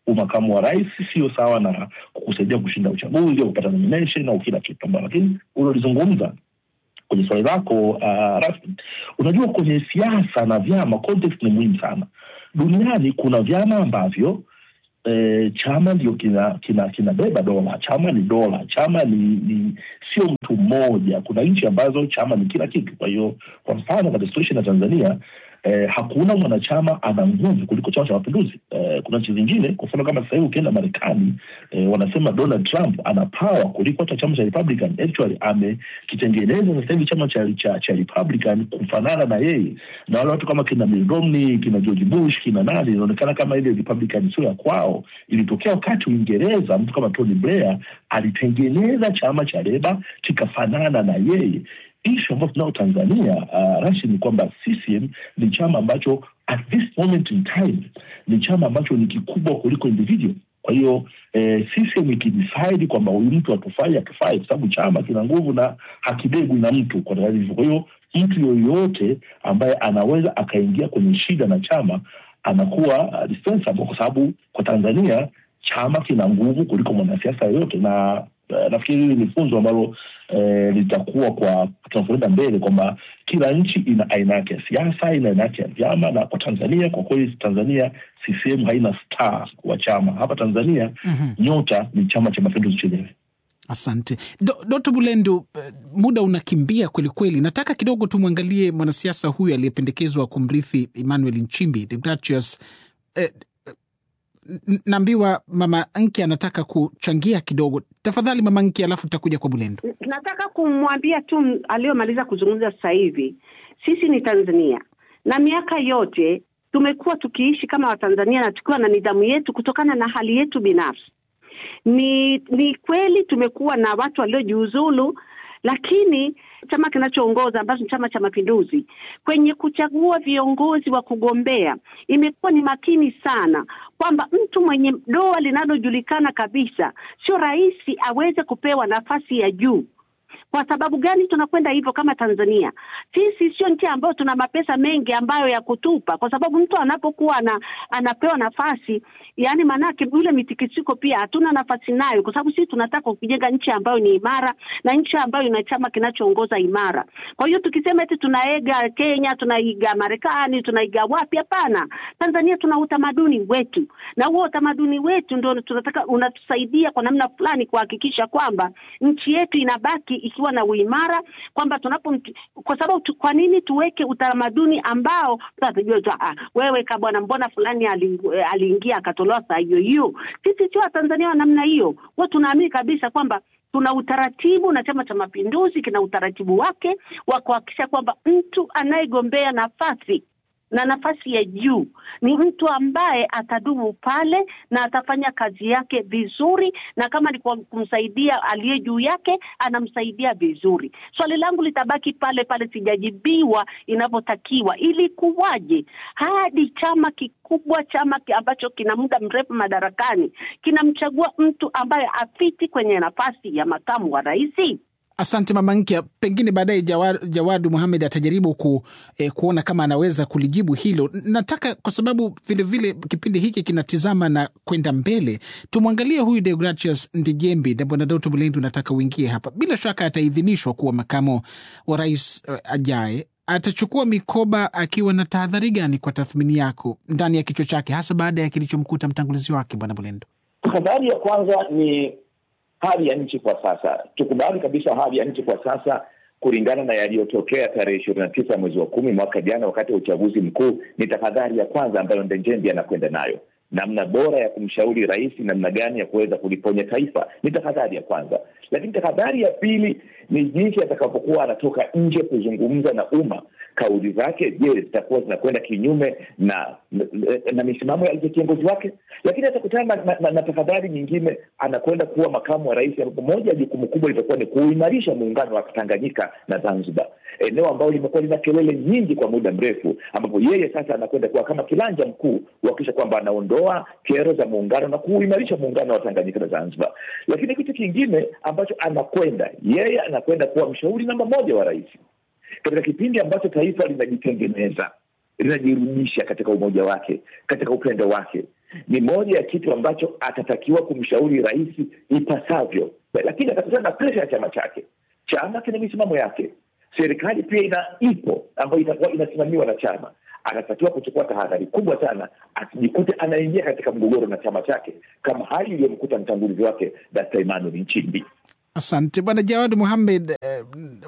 umakamu wa rais sio sawa na kukusaidia kushinda uchaguzi au kupata nomination au kila kitu ambao, lakini ulilozungumza kwenye swali lako uh, rasmi, unajua kwenye siasa na vyama context ni muhimu sana. Duniani kuna vyama ambavyo eh, chama ndio kina kina kinabeba dola. Chama ni dola, chama ni, ni sio mtu mmoja. Kuna nchi ambazo chama ni kila kitu. Kwa hiyo kwa mfano katika situation ya Tanzania eh, hakuna mwanachama ana nguvu kuliko chama cha mapinduzi. Eh, kuna nchi zingine, kwa mfano kama sasa hivi ukienda Marekani eh, wanasema Donald Trump ana power kuliko hata chama cha Republican. Actually amekitengeneza sasa hivi chama cha, cha, cha Republican kufanana na yeye, na wale watu kama kina Mitt Romney, kina George Bush, kina nani, inaonekana kama ile Republican sio ya kwao. Ilitokea wakati Uingereza, mtu kama Tony Blair alitengeneza chama cha Leba kikafanana na yeye ishu ambayo tunao Tanzania uh, Rashid, ni kwamba CCM ni chama ambacho at this moment in time ni chama ambacho ni kikubwa kuliko individual. Kwa hiyo eh, CCM ikidecide kwamba huyu mtu atufai atufai, kwa sababu chama kina nguvu na hakibegwi na mtu kwa hivyo. Kwa hiyo mtu yoyote ambaye anaweza akaingia kwenye shida na chama anakuwa uh, dispensable, kwa sababu kwa Tanzania chama kina nguvu kuliko mwanasiasa yoyote na Uh, nafikiri hili ni funzo ambalo uh, litakuwa kwa tunapoenda mbele kwamba kila nchi ina aina yake ya siasa, ina aina yake ya vyama, na kwa Tanzania kwa kweli, Tanzania CCM haina star wa chama hapa Tanzania. Mhm. Nyota ni Chama cha Mapinduzi chenyewe. Asante Do, Doto Bulendo, eh, muda unakimbia kwelikweli. Nataka kidogo tumwangalie mwanasiasa huyu aliyependekezwa kumrithi Emmanuel Nchimbi, Deogratius. Eh, n- naambiwa mama Nki anataka kuchangia kidogo. Tafadhali mama Nki, alafu tutakuja kwa Bulendo. nataka kumwambia tu m- aliyomaliza kuzungumza sasa hivi, sisi ni Tanzania na miaka yote tumekuwa tukiishi kama Watanzania na tukiwa na nidhamu yetu kutokana na hali yetu binafsi. Ni ni kweli tumekuwa na watu waliojiuzulu, lakini chama kinachoongoza ambacho ni Chama cha Mapinduzi kwenye kuchagua viongozi wa kugombea imekuwa ni makini sana kwamba mtu mwenye doa linalojulikana kabisa sio rahisi aweze kupewa nafasi ya juu. Kwa sababu gani tunakwenda hivyo kama Tanzania? Sisi sio nchi ambayo tuna mapesa mengi ambayo ya kutupa, kwa sababu mtu anapokuwa ana, anapewa nafasi, yani maanake yule mitikisiko pia hatuna nafasi nayo, kwa sababu sisi tunataka kujenga nchi ambayo ni imara na nchi ambayo ina chama kinachoongoza imara. Kwa hiyo tukisema eti tunaiga Kenya, tunaiga Marekani, tunaiga wapi? Hapana, Tanzania tuna utamaduni wetu, na huo utamaduni wetu ndio tunataka unatusaidia kwa namna fulani kuhakikisha kwamba nchi yetu inabaki ikiwa na uimara, kwamba tunapo, kwa sababu tu, kwa nini tuweke utamaduni ambao tutajua tu, ah, wewe ka bwana, mbona fulani ali- aliingia akatolewa saa hiyo hiyo? Sisi sio Watanzania wa namna hiyo, huwa tunaamini kabisa kwamba tuna utaratibu na Chama cha Mapinduzi kina utaratibu wake wa kuhakikisha kwamba mtu anayegombea nafasi na nafasi ya juu ni mtu ambaye atadumu pale na atafanya kazi yake vizuri, na kama ni kwa kumsaidia aliye juu yake anamsaidia vizuri. Swali langu litabaki pale pale, sijajibiwa inavyotakiwa. Ili kuwaje hadi chama kikubwa, chama ki- ambacho kina muda mrefu madarakani kinamchagua mtu ambaye afiti kwenye nafasi ya makamu wa rais? Asante mama Nkia, pengine baadaye Jawad, Jawadu Muhamed atajaribu ku, eh, kuona kama anaweza kulijibu hilo. Nataka kwa sababu vilevile kipindi hiki kinatizama na kwenda mbele, tumwangalie huyu Deogratius Ndijembi na bwana Doto Bulendu, nataka uingie hapa. Bila shaka ataidhinishwa kuwa makamo wa rais eh, ajaye. Atachukua mikoba akiwa na tahadhari gani kwa tathmini yako ndani ya kichwa chake, hasa baada ya kilichomkuta mtangulizi wake bwana Bulendu? Tahadhari ya kwanza ni hali ya nchi kwa sasa. Tukubali kabisa hali ya nchi kwa sasa kulingana na yaliyotokea tarehe ishirini na tisa mwezi wa kumi mwaka jana wakati wa uchaguzi mkuu, ni tahadhari ya kwanza ambayo Ndejembi anakwenda nayo, namna bora ya kumshauri rais, namna gani ya kuweza kuliponya taifa, ni tahadhari ya kwanza. Lakini tahadhari ya pili ni jinsi atakapokuwa anatoka nje kuzungumza na umma. Kauli zake, je, zitakuwa zinakwenda kinyume na na, na misimamo ya kiongozi wake? Lakini atakutana na, na, na, na tahadhari nyingine, anakwenda kuwa makamu wa rais, ambapo moja ya jukumu kubwa litakuwa ni kuimarisha muungano wa Tanganyika na Zanzibar, eneo ambalo limekuwa lina kelele nyingi kwa muda mrefu, ambapo yeye sasa anakwenda kuwa kama kilanja mkuu kuhakikisha kwamba anaondoa kero za muungano na kuimarisha muungano wa Tanganyika na Zanzibar. Lakini kitu kingine ambacho anakwenda yeye, anakwenda kuwa mshauri namba moja wa rais katika kipindi ambacho taifa linajitengeneza linajirudisha katika umoja wake, katika upendo wake. ni moja ya kitu ambacho atatakiwa kumshauri rais ipasavyo, lakini atakutana na presha ya chama chake. Chama kina misimamo yake, serikali pia ina ipo ambayo itakuwa inasimamiwa na chama. Anatakiwa kuchukua tahadhari kubwa sana, asijikute anaingia katika mgogoro na chama chake kama hali iliyomkuta mtangulizi wake Dkt. Emmanuel Nchimbi. Asante Bwana Jawad Muhamed. Eh,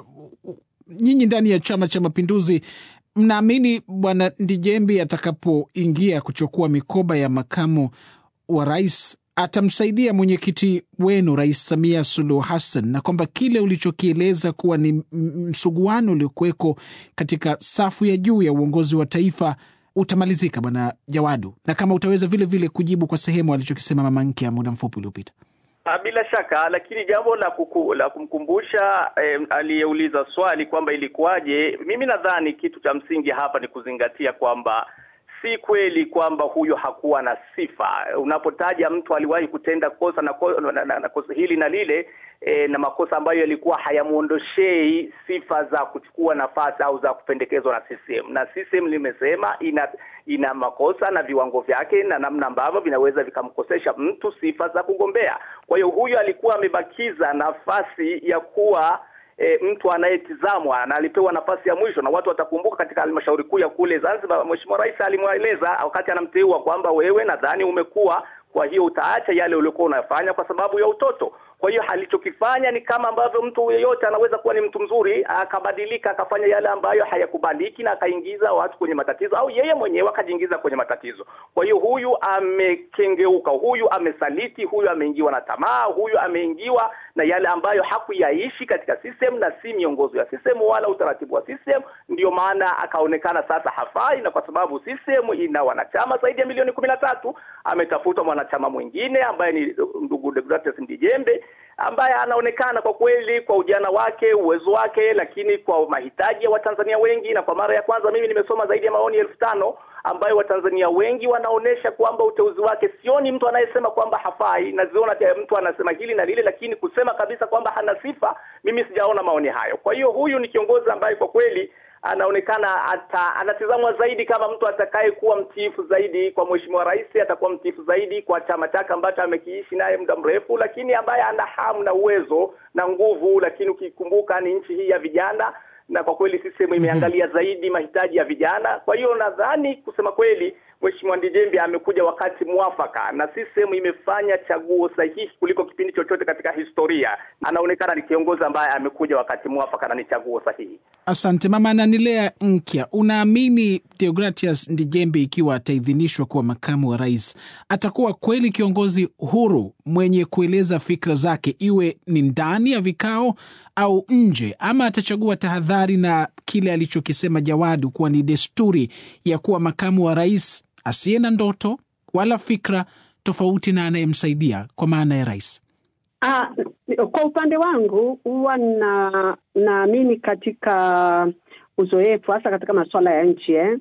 nyinyi ndani ya Chama cha Mapinduzi mnaamini Bwana Ndijembi atakapoingia kuchukua mikoba ya makamu wa rais atamsaidia mwenyekiti wenu Rais Samia Suluhu Hassan, na kwamba kile ulichokieleza kuwa ni msuguano uliokuweko katika safu ya juu ya uongozi wa taifa utamalizika, Bwana Jawadu, na kama utaweza vile vile kujibu kwa sehemu alichokisema Mama Nkya muda mfupi uliopita. Bila shaka, lakini jambo la kuku, la kumkumbusha eh, aliyeuliza swali kwamba ilikuwaje, mimi nadhani kitu cha msingi hapa ni kuzingatia kwamba si kweli kwamba huyo hakuwa na sifa. Unapotaja mtu aliwahi kutenda kosa na, na, na, na kosa hili na lile e, na makosa ambayo yalikuwa hayamuondoshei sifa za kuchukua nafasi au za kupendekezwa na CCM, na CCM limesema ina ina makosa na viwango vyake na namna ambavyo vinaweza vikamkosesha mtu sifa za kugombea. Kwa hiyo huyo alikuwa amebakiza nafasi ya kuwa E, mtu anayetizamwa na alipewa nafasi ya mwisho, na watu watakumbuka katika halmashauri kuu ya kule Zanzibar, Mheshimiwa Rais alimweleza wakati anamteua kwamba wewe, nadhani umekuwa, kwa hiyo utaacha yale uliokuwa unafanya kwa sababu ya utoto. Kwa hiyo alichokifanya ni kama ambavyo mtu yeyote anaweza kuwa ni mtu mzuri akabadilika akafanya yale ambayo hayakubaliki na akaingiza watu kwenye matatizo, au yeye mwenyewe akajiingiza kwenye matatizo. Kwa hiyo huyu amekengeuka, huyu amesaliti, huyu ameingiwa na tamaa, huyu ameingiwa na yale ambayo hakuyaishi katika system na si miongozo ya system wala utaratibu wa system. Ndio maana akaonekana sasa hafai, na kwa sababu system ina wanachama zaidi ya milioni kumi na tatu ametafuta mwanachama mwingine ambaye ni ndugu Deogratias Ndijembe ambaye anaonekana kwa kweli kwa ujana wake, uwezo wake, lakini kwa mahitaji ya Watanzania wengi, na kwa mara ya kwanza mimi nimesoma zaidi ya maoni elfu tano ambayo Watanzania wengi wanaonesha kwamba uteuzi wake, sioni mtu anayesema kwamba hafai, naziona mtu anasema hili na lile, lakini kusema kabisa kwamba hana sifa, mimi sijaona maoni hayo. Kwa hiyo huyu ni kiongozi ambaye kwa kweli anaonekana ata, anatizamwa zaidi kama mtu atakaye kuwa mtiifu zaidi kwa mheshimiwa rais, atakuwa mtiifu zaidi kwa chama chake ambacho amekiishi naye muda mrefu, lakini ambaye ana hamu na uwezo na nguvu. Lakini ukikumbuka ni nchi hii ya vijana, na kwa kweli CCM imeangalia zaidi mahitaji ya vijana. Kwa hiyo nadhani kusema kweli Mheshimiwa Ndijembi amekuja wakati mwafaka na CCM imefanya chaguo sahihi kuliko kipindi chochote katika historia. Anaonekana ni kiongozi ambaye amekuja wakati mwafaka na ni chaguo sahihi. Asante mama Nanilea Nkya, unaamini Deogratias Ndijembe ikiwa ataidhinishwa kuwa makamu wa rais atakuwa kweli kiongozi huru mwenye kueleza fikra zake, iwe ni ndani ya vikao au nje, ama atachagua tahadhari na kile alichokisema Jawadu kuwa ni desturi ya kuwa makamu wa rais asiye na ndoto wala fikra tofauti na anayemsaidia kwa maana ya rais? Ah, kwa upande wangu huwa na naamini katika uzoefu hasa katika masuala ya nchi eh?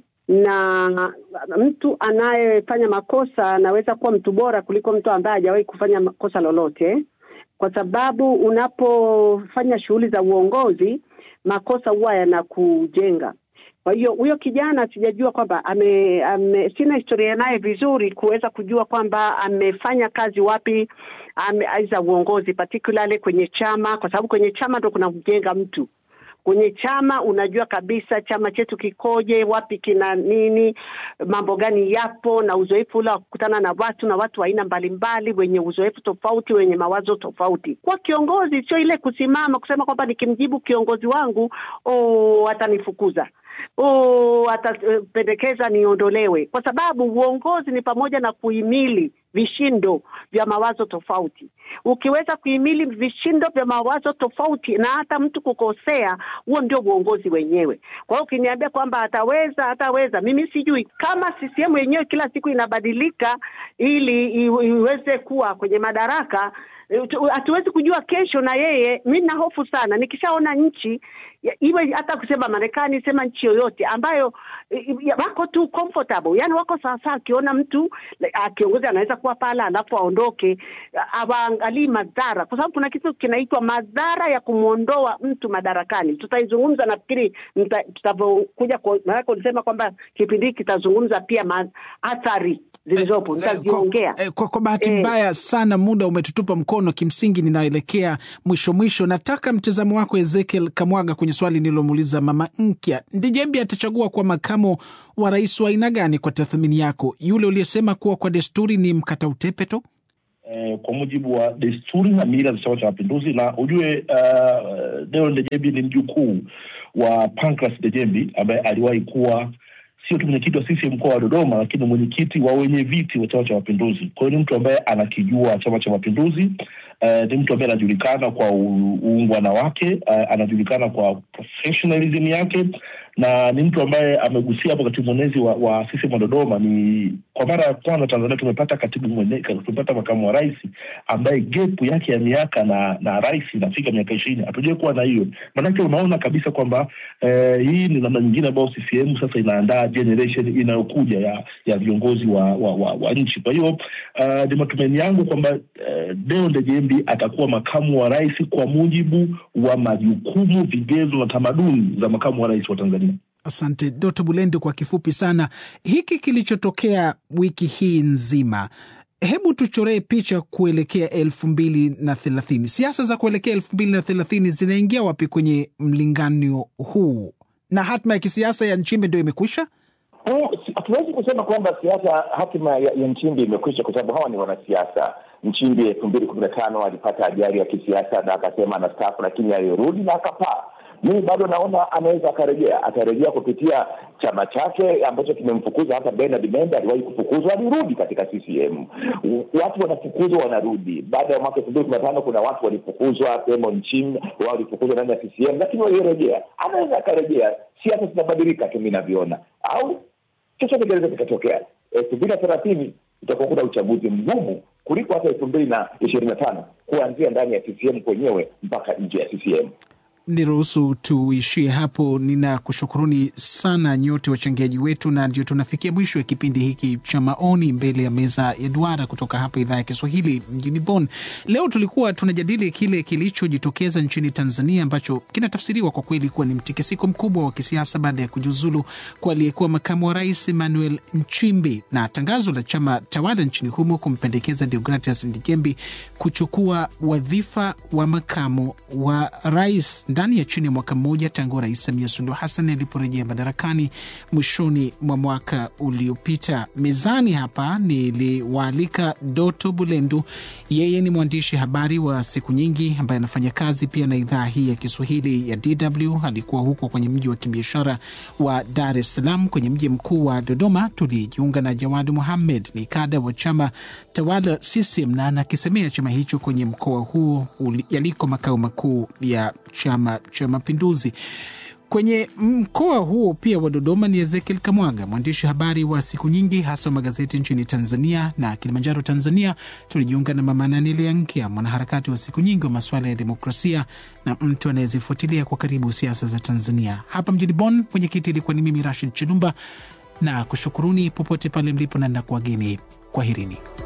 na mtu anayefanya makosa anaweza kuwa mtu bora kuliko mtu ambaye hajawahi kufanya kosa lolote, kwa sababu unapofanya shughuli za uongozi makosa huwa yanakujenga. Kwa hiyo huyo kijana sijajua kwamba ame, ame sina historia naye vizuri kuweza kujua kwamba amefanya kazi wapi za uongozi particularly kwenye chama, kwa sababu kwenye chama ndo kuna kujenga mtu kwenye chama unajua kabisa chama chetu kikoje, wapi kina nini, mambo gani yapo, na uzoefu ule wa kukutana na watu na watu wa aina mbalimbali, wenye uzoefu tofauti, wenye mawazo tofauti. Kwa kiongozi sio ile kusimama kusema kwamba nikimjibu kiongozi wangu oh, atanifukuza oh, atapendekeza niondolewe, kwa sababu uongozi ni pamoja na kuhimili vishindo vya mawazo tofauti. Ukiweza kuhimili vishindo vya mawazo tofauti na hata mtu kukosea, huo ndio uongozi wenyewe. Kwa hiyo ukiniambia kwamba ataweza, ataweza, mimi sijui kama CCM yenyewe kila siku inabadilika ili iweze kuwa kwenye madaraka hatuwezi kujua kesho na yeye. Mi na hofu sana nikishaona nchi iwe hata kusema Marekani, sema nchi yoyote ambayo ya- wako tu comfortable, yani wako sawasawa. Akiona mtu like, ah, kiongozi anaweza kuwa pale alafu aondoke, awaangalii madhara, kwa sababu kuna kitu kinaitwa madhara ya kumwondoa mtu madarakani. Tutaizungumza nafikiri mta- tutavyokuja, kwa- maanake ulisema kwamba kipindi hiki kitazungumza pia ma- athari zilizopo, Eh, kwa, nitaziongea. eh, kwa, kwa bahati Eh. mbaya sana muda umetutupa mkono. Kimsingi ninaelekea mwisho mwisho, nataka mtazamo wako Ezekiel Kamwaga kwenye swali nililomuuliza Mama Nkya. Ndejembi atachagua kuwa makamo wa rais wa aina gani kwa tathmini yako, yule uliyesema kuwa kwa desturi ni mkata utepe tu? eh, kwa mujibu wa desturi na mila za Chama cha Mapinduzi, na ujue uh, Deo Ndejembi ni mjukuu wa Pancras Ndejembi ambaye aliwahi kuwa sio tu mwenyekiti wa CCM mkoa wa Dodoma, lakini mwenyekiti wa wenye viti wa Chama cha Mapinduzi. Kwa hiyo ni mtu ambaye anakijua Chama cha Mapinduzi. Uh, ni mtu ambaye anajulikana kwa u- uungwana wake, uh, anajulikana kwa professionalism yake na ni mtu ambaye amegusia hapo katibu mwenezi wa, wa CCM wa Dodoma. Ni kwa mara ya kwanza Tanzania tumepata katibu mwenezi, tumepata makamu wa rais ambaye gepu yake ya miaka na na rais inafika miaka ishirini. Hatujai kuwa na hiyo, maanake unaona kabisa kwamba eh, hii ni namna nyingine ambayo CCM sasa inaandaa generation inayokuja ya ya viongozi wa wa, wa, wa nchi. Kwa hiyo uh, ni matumaini yangu kwamba uh, Deo Ndejembi atakuwa makamu wa rais kwa mujibu wa majukumu, vigezo na tamaduni za makamu wa rais wa Tanzania. Asante Dkt. Bulendo, kwa kifupi sana hiki kilichotokea wiki hii nzima, hebu tuchoree picha kuelekea elfu mbili na thelathini. Siasa za kuelekea elfu mbili na thelathini zinaingia wapi kwenye mlinganyo huu, na hatma ya kisiasa ya Nchimbe ndio imekwisha? Oh, si- hatuwezi kusema kwamba siasa hatima ya, ya Nchimbi imekwisha kwa sababu hawa ni wanasiasa. Nchimbi elfu mbili kumi na tano alipata ajali ya kisiasa na akasema anastaafu, lakini alirudi na akapaa. Mimi bado naona anaweza akarejea, atarejea kupitia chama chake ambacho kimemfukuza. Hata Bernard Membe aliwahi kufukuzwa, alirudi katika CCM. U- Watu wanafukuzwa wanarudi. Baada ya mwaka elfu mbili kumi na tano kuna watu walifukuzwa, Emo Nchimbi wao walifukuzwa ndani ya CCM, lakini walirejea. Anaweza akarejea. Siasa zinabadilika tu, mi navyoona au chochote kinaweza kikatokea. elfu mbili na thelathini utakuwa kuna uchaguzi mgumu kuliko hata elfu mbili na ishirini na tano kuanzia ndani ya CCM kwenyewe mpaka nje ya CCM. Niruhusu tuishie hapo. Ninakushukuruni sana nyote wachangiaji wetu, na ndio tunafikia mwisho wa kipindi hiki cha maoni mbele ya meza ya duara kutoka hapa idhaa ya Kiswahili mjini Bonn. Leo tulikuwa tunajadili kile kilichojitokeza nchini Tanzania ambacho kinatafsiriwa kwa kweli kuwa ni mtikisiko mkubwa wa kisiasa baada ya kujiuzulu kwa aliyekuwa makamu wa rais Emmanuel Nchimbi na tangazo la chama tawala nchini humo kumpendekeza Deogratias Ndijembi kuchukua wadhifa wa makamu wa rais ndani ya chini ya mwaka mmoja tangu Rais Samia Suluhu Hassan aliporejea madarakani mwishoni mwa mwaka uliopita. Mezani hapa niliwaalika Doto Bulendu, yeye ni mwandishi habari wa siku nyingi ambaye anafanya kazi pia na idhaa hii ya Kiswahili ya DW. Alikuwa huko kwenye mji wa kibiashara wa Dar es Salaam. Kwenye mji mkuu wa Dodoma tulijiunga na Jawadi Muhammed, ni kada wa chama tawala CCM na anakisemea chama hicho kwenye mkoa huo uli- yaliko makao makuu ya Chama cha Mapinduzi. Kwenye mkoa huo pia wa Dodoma ni Ezekiel Kamwaga, mwandishi habari wa siku nyingi, hasa wa magazeti nchini Tanzania na Kilimanjaro, Tanzania. Tulijiunga na Mama Nanile Nkia, mwanaharakati wa siku nyingi wa masuala ya demokrasia na mtu anayezifuatilia kwa karibu siasa za Tanzania. Hapa mjini Bonn, mwenyekiti ilikuwa ni mimi Rashid Chilumba na kushukuruni popote pale mlipo, na nakuwageni kwaherini.